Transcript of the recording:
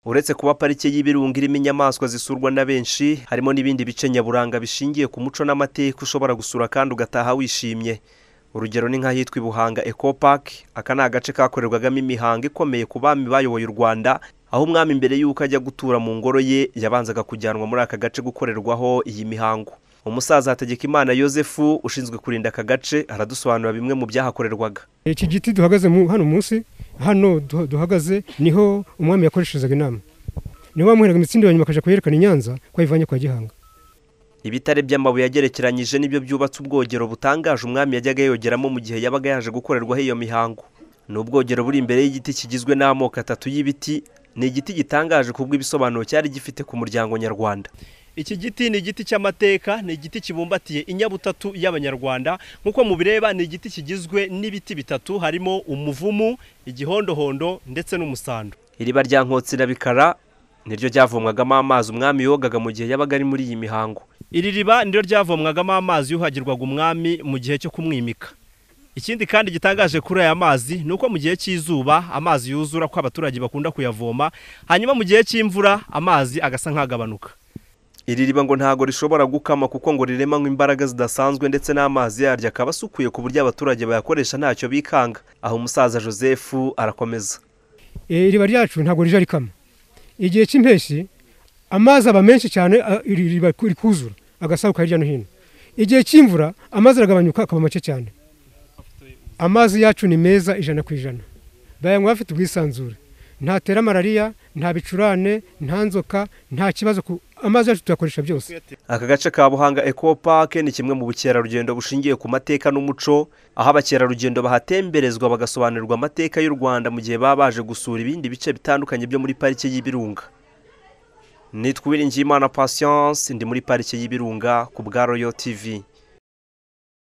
uretse kuba parike y'ibirunga irimo inyamaswa zisurwa na benshi harimo n'ibindi bice nyaburanga bishingiye ku muco n'amateka ushobora gusura kandi ugataha wishimye urugero ni nk'ahitwa i buhanga eco park aka ni agace kakorerwagamo imihango ikomeye ku bami bayoboye u rwanda aho umwami mbere y'uko ajya gutura mu ngoro ye yabanzaga kujyanwa muri aka gace gukorerwaho iyi mihango umusaza hategekimana yosefu ushinzwe kurinda aka gace aradusobanura bimwe mu byahakorerwaga iki giti duhagaze mu- hano munsi hano duha- duhagaze niho umwami yakoreshezaga inama niho bamuheraga imitsindiro ya nyuma akajya kuyerekana i nyanza ko ayivanye kwa gihanga ibitare by'amabuye agerekeranyije nibyo byubatse ubwogero butangaje umwami yajyaga yogeramo mu gihe yabaga yaje gukorerwaho iyo mihango ni ubwogero buri imbere y'igiti kigizwe n'amoko atatu y'ibiti ni igiti gitangaje kubw'ibisobanuro cyari gifite ku muryango nyarwanda iki giti ni igiti cy'amateka ni igiti kibumbatiye inyabutatu y'abanyarwanda nk'uko mubireba ni igiti kigizwe n'ibiti bitatu harimo umuvumu igihondohondo ndetse n'umusando iriba rya nkotsira bikara niryo ryavomwagamo amazi umwami yogaga mu gihe yabaga ari muri iyi mihango iri riba niryo ryavomwagamo amazi yuhagirwaga umwami mu gihe cyo kumwimika ikindi kandi gitangaje kuri aya mazi ni uko mu gihe cy'izuba amazi yuzura ko abaturage bakunda kuyavoma hanyuma mu gihe cy'imvura amazi agasa nk'agabanuka iri riba ngo ntago rishobora gukama kuko ngo riremanywa imbaraga zidasanzwe ndetse n'amazi yaryo akaba asukuye ku buryo abaturage bayakoresha ntacyo bikanga aho umusaza joseph arakomeza Eh, iriba ryacu ntabwo rija rikama igihe cy'impeshyi amazi aba menshi cyane a- iri riba ku- rikuzura agasaruka hirya no hino igihe cy'imvura amazi aragabanyuka akaba make cyane amazi yacu ni meza ijana ku ijana bayanywa bafite ubwisanzure ntatera malariya nta bicurane nta nzoka nta kibazo ku amazi yacu tuyakoresha byose aka gace ka buhanga eco park ni kimwe mu bukerarugendo bushingiye ku mateka n'umuco aho abakerarugendo bahatemberezwa bagasobanurirwa amateka y'u rwanda mu gihe baba baje gusura ibindi bice bitandukanye byo muri parike y'ibirunga nitwa uwiringiyimana patience ndi muri parike y'ibirunga ku bwa royal tv